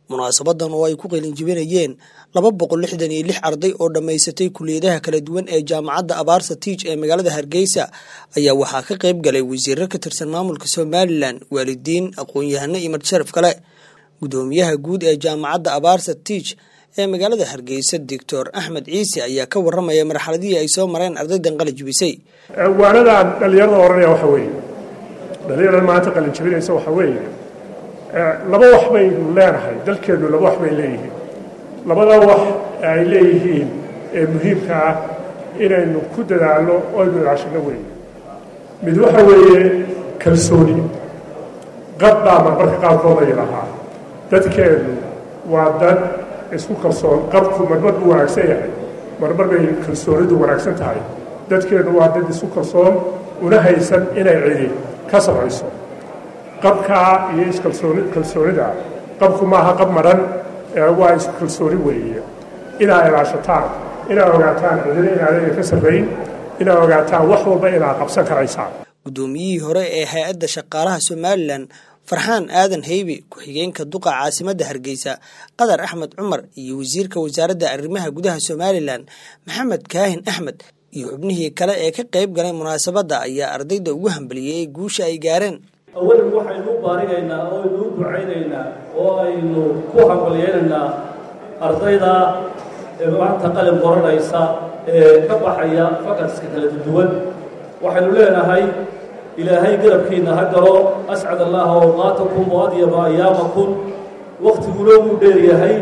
munaasabadan oo ay ku qalinjibinayeen laba boqol lixdan iyo lix arday oo dhammaysatay kuliyadaha kala duwan ee jaamacadda abaarsa tiij ee magaalada hargeysa ayaa waxaa ka qayb galay wasiiro ka tirsan maamulka somalilan waalidiin aqoon-yahano iyo madsharaf kale gudoomiyaha guud ee jaamacadda abaarsa tiij ee magaalada hargeysa doctor axmed ciise ayaa ka waramaya marxaladihii ay soo mareen ardaydan qalinjibisay waanadaan dhallinyarada oranaya waxa weeye dhallinyarada maanta qalinjibinaysa waxa weeye laba wax baynu leenahay dalkeennu laba wax bay leeyihiin labada wax ay leeyihiin ee muhiimka ah inaynu ku dadaalno oo aynu ilaashino weeye mid waxa weeye kalsooni qad baa marmarka qaarkood ay lahaa dadkeennu waa dad isku kalsoon qabku marmar buu wanaagsan yahay marmar bay kalsoonidu wanaagsan tahay dadkeennu waa dad isku kalsoon una haysan inay cidi ka samayso qabkaa iyo iskalsooni kalsoonida qabku maaha qab madhan waa isku kalsooni weeye inaa ilaashataan inaa ogaataan cidina inaadayna ka sarrayn inaa ogaataan wax walba inaa qabsan karaysaan guddoomiyihii hore ee hay-adda shaqaalaha somalilan farxaan aadan heybe ku-xigeenka duqa caasimadda hargeysa qadar axmed cumar iyo wasiirka wasaaradda arrimaha gudaha somalilan maxamed kaahin axmed iyo xubnihii kale ee ka qayb galay munaasabadda ayaa ardayda ugu hambaliyey ee guusha ay gaareen awalan waxaynu u baarinaynaa oo aynu u ducaynaynaa oo aynu ku hambalyaynaynaa ardayda ee maanta qalin qoranaysa ee ka baxaya fakadska kala duwan waxaynu leenahay ilaahay garabkiinna ha galo ascad allaha awqaatakum wa adyaba ayaamakum wakhtiguna wuu dheeryahay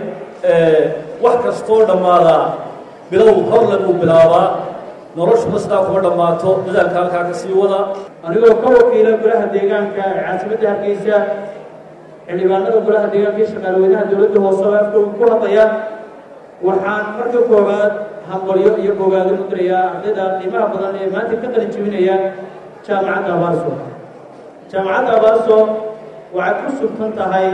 wax kastoo dhammaadaa bilow horle buu bilaabaa noloshuna sidaa kuma dhammaato dadaalka halkaa ka sii wada anigoo ka wakiila golaha deegaanka ee caasimadda hargeysa xildhibaanada golaha deegaanka iyo shaqaalweynaha dowladda hoose oo afkooga ku hadlaya waxaan marka koowaad hambalyo iyo bogaadin u dirayaa ardayda qiimaha badan ee maanta ka qalin jebinaya jaamacadda abaarso jaamacadda abaarso waxay ku sugtan tahay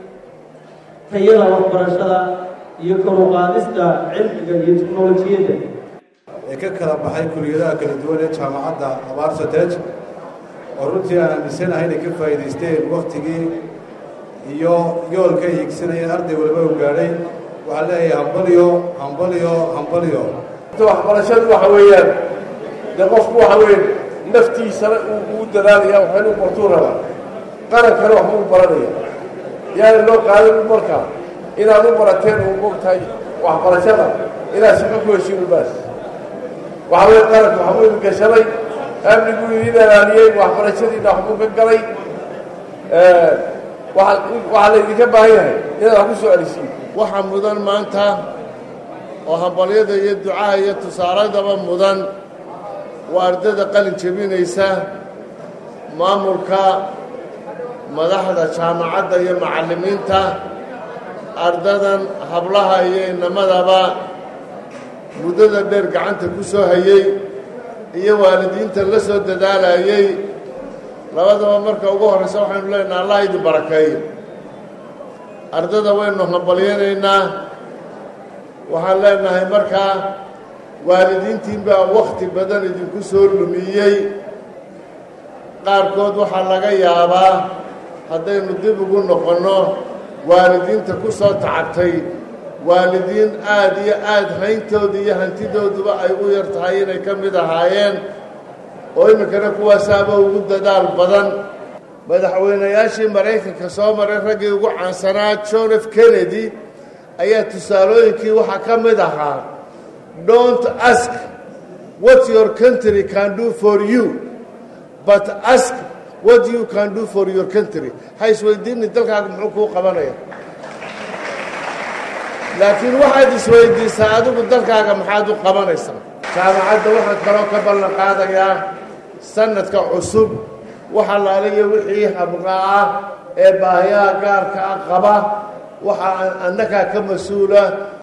tayada waxbarashada iyo koruqaadista cilmiga iyo teknolojiyadda ee ka kala baxay kuliyadaha kala duwan ee jaamacadda abaarsatej oo runtii aan aaminsanahay inay ka faa'iidaysteen wakhtigii iyo yoolka ay higsanayeen arday waliba u gaadhay waxaan leeyahay hambalyo hambalyo hambalyo waxbarashadu waxa weeyaan dee qofku waxa weeye naftiisana uu dadaalaya waxaynu bartuu rabaa qarankana waxbuu baranaya yaana loo qaadan markaa inaad u barateen uu mogtahay waxbarashada inaad shaqo ku heshiin baas waxa weye qaranku waxbuu idin gashaday amniguu idin ilaaliyey waxbarashadiina waxbuu ka galay waxaa laydinka baahan yahay inaad wax ku soo celisiin waxaa mudan maanta oo hambalyada iyo ducaha iyo tusaaradaba mudan waa ardayda qalin jebinaysa maamulka madaxda jaamacadda iyo macallimiinta ardadan hablaha iyo inamadaba muddada dheer gacanta ku soo hayey iyo waalidiinta la soo dadaalayey labadaba marka ugu horraysa waxaynu leenaha allah idin barakeeyo ardada waynu hambalyanaynaa waxaan leenahay markaa waalidiintiin baa wakhti badan idinku soo lumiyey qaarkood waxaa laga yaabaa haddaynu dib ugu noqonno waalidiinta ku soo tacabtay waalidiin aad iyo aad hayntooda iyo hantidooduba ay u yar tahay inay ka mid ahaayeen oo iminkana kuwaasaaba ugu dadaal badan madaxweynayaashii maraykanka soo maray raggii ugu caansanaa john f kennedy ayaa tusaalooyinkii waxaa ka mid ahaa don't ask what your country can do for you but ask what you can do for your country ha isweydiini dalkaaga muxuu kuu qabanaya laakiin waxaad isweydiisaa adigu dalkaaga maxaad u qabanaysaa jaamacadda waxaan kaloo ka ballan qaadayaa sanadka cusub waxa laalayo wixii habqa ah ee baahiyaha gaarka ah qaba waxa annagaa ka mas-uula